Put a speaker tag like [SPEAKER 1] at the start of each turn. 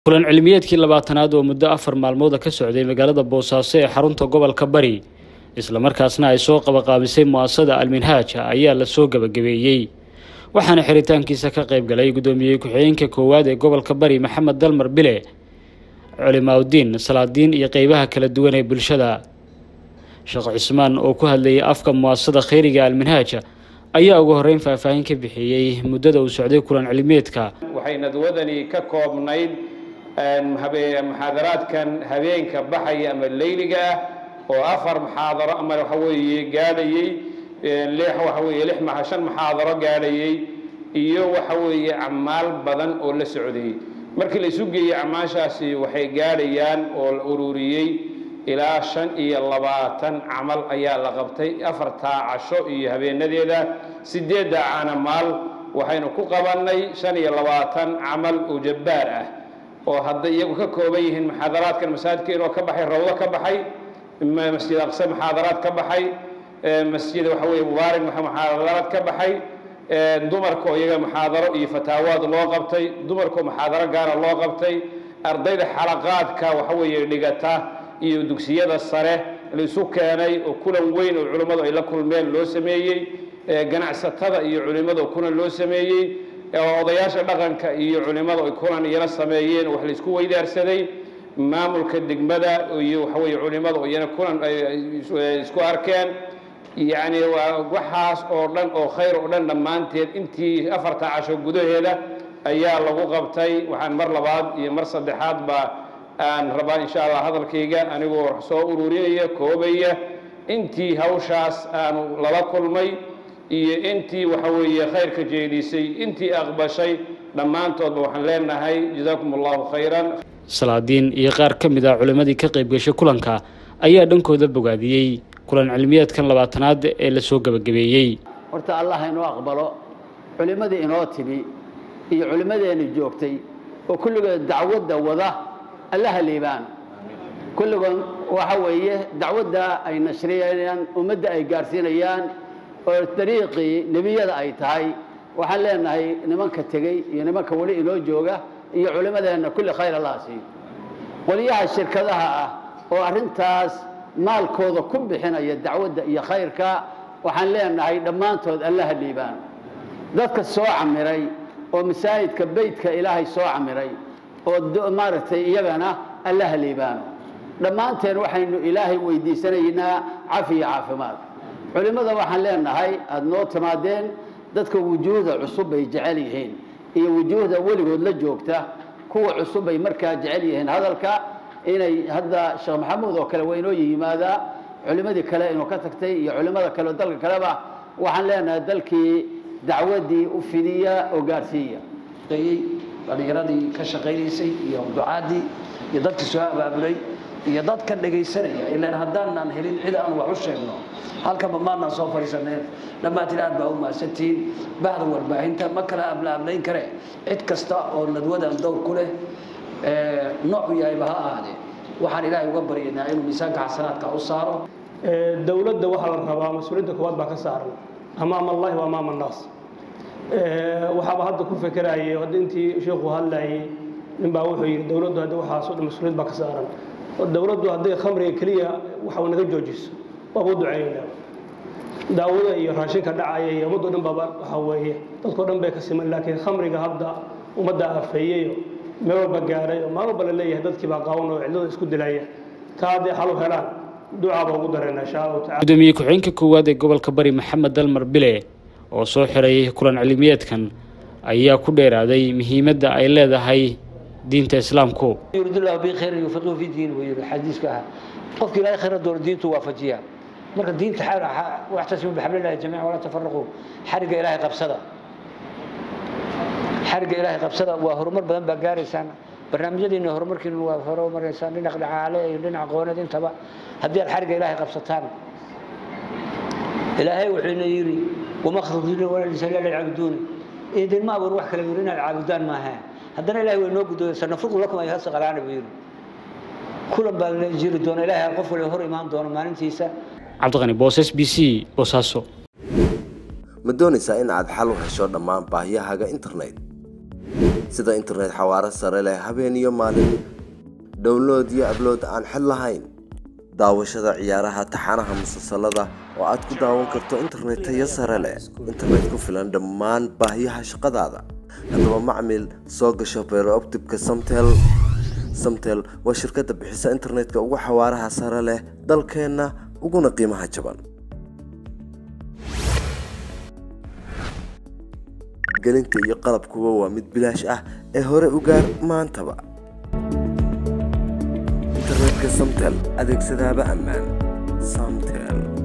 [SPEAKER 1] kulan cilmiyeedkii labaatanaad oo muddo afar maalmooda ka socday magaalada boosaaso ee xarunta gobolka bari islamarkaasna ay soo qabaqaabisay mu'asasada alminhaaj ayaa la soo gebagabeeyey waxaana xiritaankiisa ka qayb galay gudoomiyey ku-xigeenka koowaad ee gobolka bari maxamed dalmar bile culimaaudiin salaadiin iyo qeybaha kala duwan ee bulshada sheekh cismaan oo ku hadlayay afka mu'asasada kheyriga alminhaaj ayaa ugu horeyn faahfaahin ka bixiyey muddada uu socday kulan cilmiyeedka
[SPEAKER 2] waxay nadwadani ka koobnayd muxaadaraadkan habeenka baxaya ama leyliga ah oo afar muxaadaro ama waxa weeye gaadhayey lix waxa weeye lix ma shan muxaadaro gaadhayey iyo waxa weeye acmaal badan oo la socdayey markii la isu geeyey acmaashaasi waxay gaadhayaan oo la ururiyey ilaa shan iyo labaatan camal ayaa la qabtay afartaa casho iyo habeenadeeda sideedda caanamaal waxaynu ku qabannay shan iyo labaatan camal oo jabbaar ah oo hadday iyagu ka kooban yihiin muxaadaraadkan masaajidkeenoo ka baxay rawdo ka baxay masjid aqse muxaadaraad ka baxay masjid waxa weye mubaarak muxaadaraad ka baxay dumarkoo iyaga muxaadaro iyo fataawaad loo qabtay dumarkoo muxaadaro gaara loo qabtay ardayda xalaqaadka waxa weeye dhigata iyo dugsiyada sare laisu keenay oo kulan weyn oo culimmadu ay la kulmeen loo sameeyey ganacsatada iyo culimmada kulan loo sameeyey odayaasha dhaqanka iyo culimmada ay kulan iyana sameeyeen wax laisku weydaarsaday maamulka degmada iyo waxaweye culimmada iyana kulan isku arkeen yacni waxaas oo dhan oo khayr oo dhan dhammaanteed intii afarta casho gudaheeda ayaa lagu qabtay waxaan mar labaad iyo mar saddexaadba aan rabaa insha allah hadalkayga anigoo soo ururinaya koobaya intii hawshaas aanu lala kulmay iyo intii waxa weeye khayrka jeedisay intii aqbashay dhammaantoodba waxaan leenahay jazaakum allahu khayran
[SPEAKER 1] salaadiin iyo qaar ka mid ah culimmadii ka qayb gashay kulanka ayaa dhankooda bogaadiyey kulan cilmiyeedkan labaatanaad ee la soo gebagabeeyey
[SPEAKER 3] horta allah inoo aqbalo culimmadii inoo timi iyo culimmadeenni joogtay oo kulligood dacwadda wada allaha liibaan kulligood waxa weeye dacwadda ay nashriyayaan ummadda ay gaadhsiinayaan oo dariiqii nebiyada ay tahay waxaan leenahay nimanka tegey iyo nimanka weli inoo jooga iyo culimmadeenna kulli khayr allah siiyo qoliyaha shirkadaha ah oo arrintaas maalkooda ku bixinaya dacwadda iyo khayrka waxaan leenahay dhammaantood allaha liibaan dadka soo camiray oo masaajidka beytka ilaahay soo camiray oo maaragtay iyagana allaha liibaano dhammaanteen waxaynu ilaahay weydiisanaynaa cafiya caafimaad culimmada waxaan leenahay aada noo timaadeen dadka wujuuhda cusub bay jecel yihiin iyo wujuuhda weligood la joogta kuwa cusub bay markaa jecel yihiin hadalka inay hadda sheekh maxamuud oo kale waynoo yimaadaa culimmadii kale inuu ka tagtay iyo culimmada kale dalka kaleba waxaan leenahay dalkii dacwaddii u fidiya oo gaadhsiiya
[SPEAKER 4] dhalinyaradii ka shaqaynaysay iyo ducaadii iyo dadkii soo abaabulay iyo dadka dhegaysanaya ilaan haddaanan helin cid aan wax u sheegno halkanba maanaan soo fadhiisaneen dhammaantiin aad baa u mahadsantihiin bahda warbaahinta ma kala ablaablayn kare cid kasta oo nadwadan dowr ku leh noocu yahayba ha ahaadee waxaan ilaahay uga baryaynaa inuu miisaanka xasanaadka u saaro
[SPEAKER 5] dowladda waxaa la rabaa mas-uuliyadda koowaad baa ka saaran amaama allahi wa amaama annaas waxaaba hadda ku fekerayay hadda intii sheikhu hadlayay ninbaa wuxuu yidhi dowladdu hadda waxaasoo dhan mas-uuliyad baa ka saaran dowladdu hadday khamriga keliya waxa naga joojiso waaba u duceeyeynaa daawada iyo raashinka dhacaya iyo ummaddo dhan baaba waxa weeye dadkao dhan bay ka siman laakiin khamriga hadda ummadda afeeyeyo meel walba gaaray oo maalin walba la leeyahay dadkii baa qaawan oo cidlada isku dilaya taa hadday xal u helaan ducaaba ugu dareena insha allahu tacala
[SPEAKER 1] gudoomiye ku-xigeenka koowaad ee gobolka bari maxamed dalmar bile oo soo xiray kulan cilmiyeedkan ayaa ku dheeraaday muhiimadda ay leedahay diinta islaamku
[SPEAKER 4] yuridullahu bi khayrin yufaqihu fi diin buu yidhi xadiiska ah qofka ilaahay khayra doono diintu waafajiya marka diinta waxtasimu bixablillahi jamiican walaa tafaraquu xarigga ilaahay qabsada xarigga ilaahay qabsada waa horumar badan baa gaaraysaan barnaamijyadiina horumarkiina waa horumaraysaan dhinac dhaqaale iyo dhinac aqooneed intaba haddii aad xarigga ilaahay qabsataan ilaahay wuxuuna yidhi wama khalaqtuuna walaa insa illa liyacbuduuni idinma abuur wax kale yidhi inaad caabudaan maaha haddana ilahay way noo gudooya sanafruqu lakum ayuha saqalaana buu yidhi kulan baa la jiri doona ilahay qof waliba hor imaan doona maalintiisa
[SPEAKER 1] cabdiqani booses b c boosaaso
[SPEAKER 6] ma doonaysaa in aad xal u hesho dhammaan baahiyahaaga internet sida internet xawaaro sare leh habeen iyo maalin download iyo ablood aan xid lahayn daawashada ciyaaraha taxanaha musalsalada oo aad ku daawan karto internet tayo sare leh internet ku filan dhammaan baahiyaha shaqadaada haddaba macmil soo gasho beerooptibka samtel samtel waa shirkadda bixisa internetka ugu xawaaraha sare leh dalkeenna uguna qiimaha jaban gelinta iyo qalabkuba waa mid bilaash ah ee hore u gaar maantaba internetka samtel adeegsadaaba ammaan samtel